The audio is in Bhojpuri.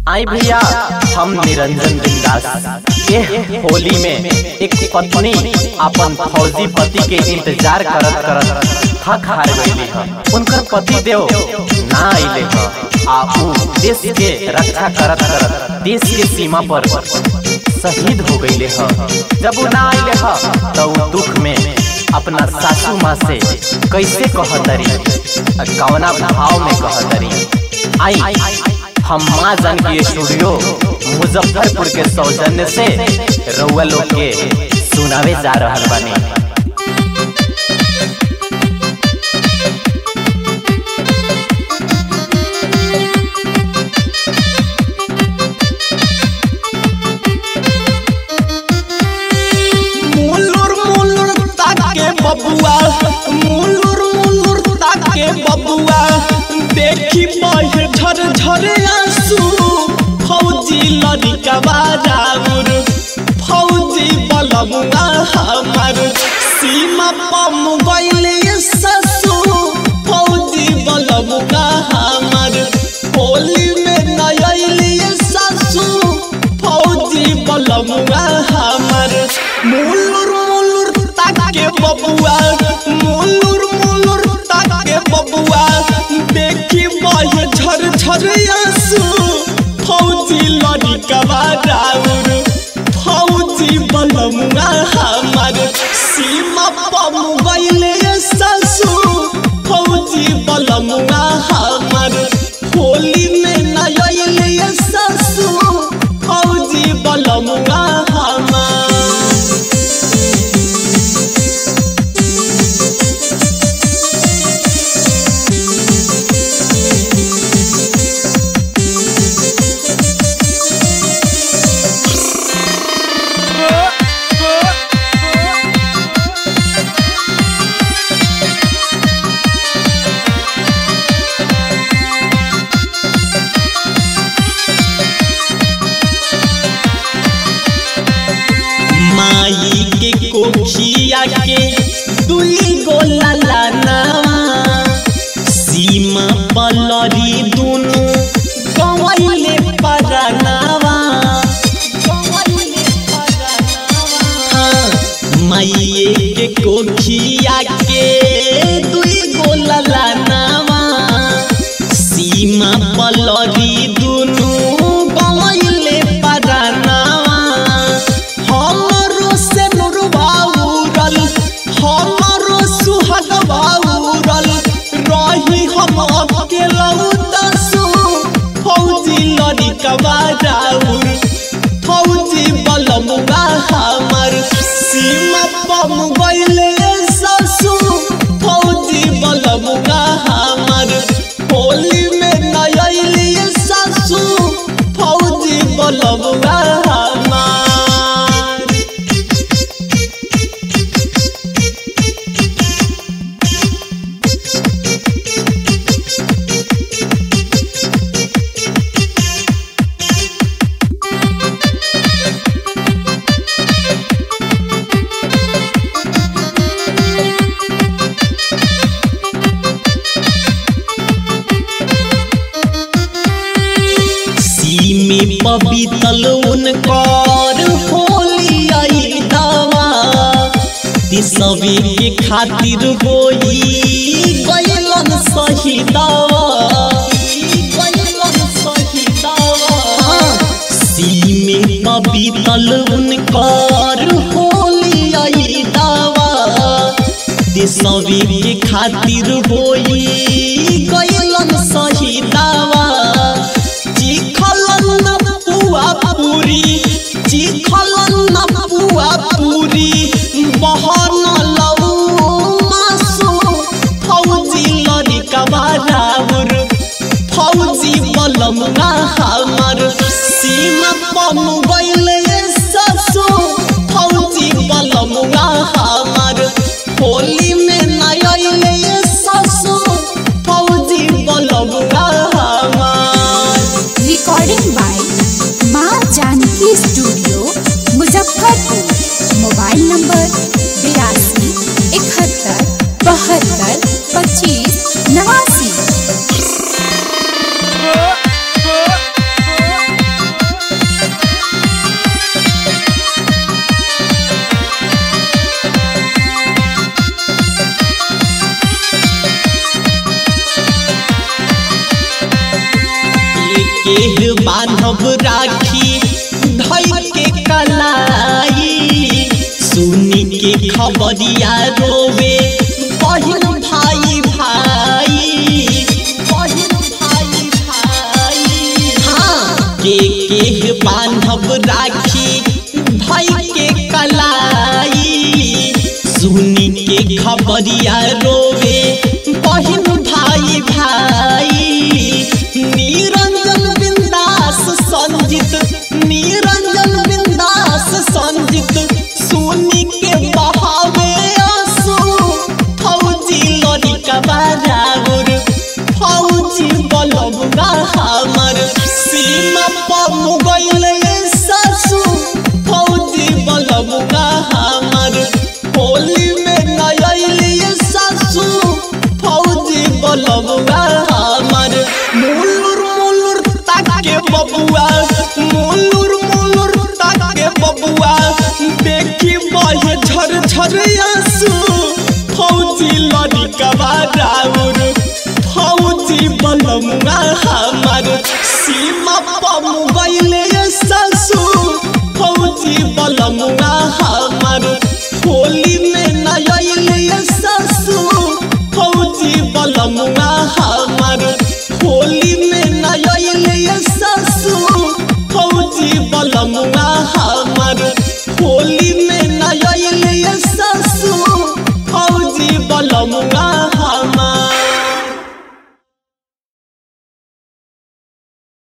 आई भैया हम निरंजन बिंदास ये होली में एक पत्नी अपन फौजी पति के इंतजार करत करत थक हार गईली ह उनकर पति देव ना आइले ह आ ऊ देश के रक्षा करत करत देश के सीमा पर शहीद हो गईले ह जब ऊ ना आइले ह तो ऊ दुख में अपना सासू माँ से कैसे कहतरी कवना भाव में कहतरी आई हम माँ जानकी स्टूडियो मुजफ्फरपुर के सौजन्य से रउआ लोग के सुनावे जा रहल बानी मुलुर मुलुर ताके बबुआ मुलुर मुलुर ताके बबुआ देखी बहे झर झर आंसू फौजी लड़िका बाजाउर फौजी बलमुआ हमार सीमा पम गइले ससु फौजी बलमुआ हमार होली में नयली ससु फौजी बलमुआ हमार मुलुर मुलुर ताके बबुआ मुलुर मुलुर ताके बबुआ देखी बहे झर झर आंसू फौजी लड़िका राउर फौजी बलमुआ हमार सीमा पम गइले ससु फौजी बलमुआ हमार होली में नयले ससु फौजी बलमुआ हमार माई के कोखिया के दुई गो ललनावा सीमा पलरी दुनु गवैले परनावा हाँ, माइये के कोखिया के दुई गो ललनावा सीमा पलरी दुनु गवैले परनावा हमरो से नुरबाउरल हमरो सुहगबाउरल रही हम अकेला दसु फौजी लड़िकवा राउर फौजी बलमुआ हमर सीमा पम गइले ससु फौजी बलमुआ हमर होली में नयली ससु फौजी बलमुआ हमार सीमी पबीतल उनकर होली आई दावा तिसवे के खातिर होई गयलन सही दावा गयलन सही दावा सीमे पबीतल उनकर होली आई दावा तिसवे के खातिर होई गयलन सही दावा चिखलन न पुआ पूरी चिखलन न पुआ पूरी बहन लऊ मासु फौजी लड़िका बाराउर फौजी बलमुआ हमर सीमा पम गइले ससु फौजी बलमुआ हमर होली में नयले ससु फौजी बलमुआ हमार recording by Maa Janki studio Muzaffarpur mobile number बिरासी इकहत्तर बहत्तर पच्चीस नवासी के बान्हब राखी धई के कलाई सुनी के खबरिया रोवे बहिन भाई भाई बहिन भाई भाई हाँ के के बान्हब राखी धई के कलाई सुनी के खबरिया रोवे बहिन भाई भाई निरंजन बिंदास संजित निरंजन बिंदास संजित सुनी के बहावे आंसू फौजी लड़ी का बाजाउर फौजी बलबगा हमर सीमा पर मुगल सासू फौजी बलबगा हमर होली में नयली सासू फौजी बलबगा हमर मुलुर मुलुर ताके बबुआ मुलुर मुलुर ताके बबुआ देखी बहे झर झर आंसू फौजी लड़ी कबा राउर फौजी बलमुआ हमर सीमा पर मुगैले सासू फौजी बलमुआ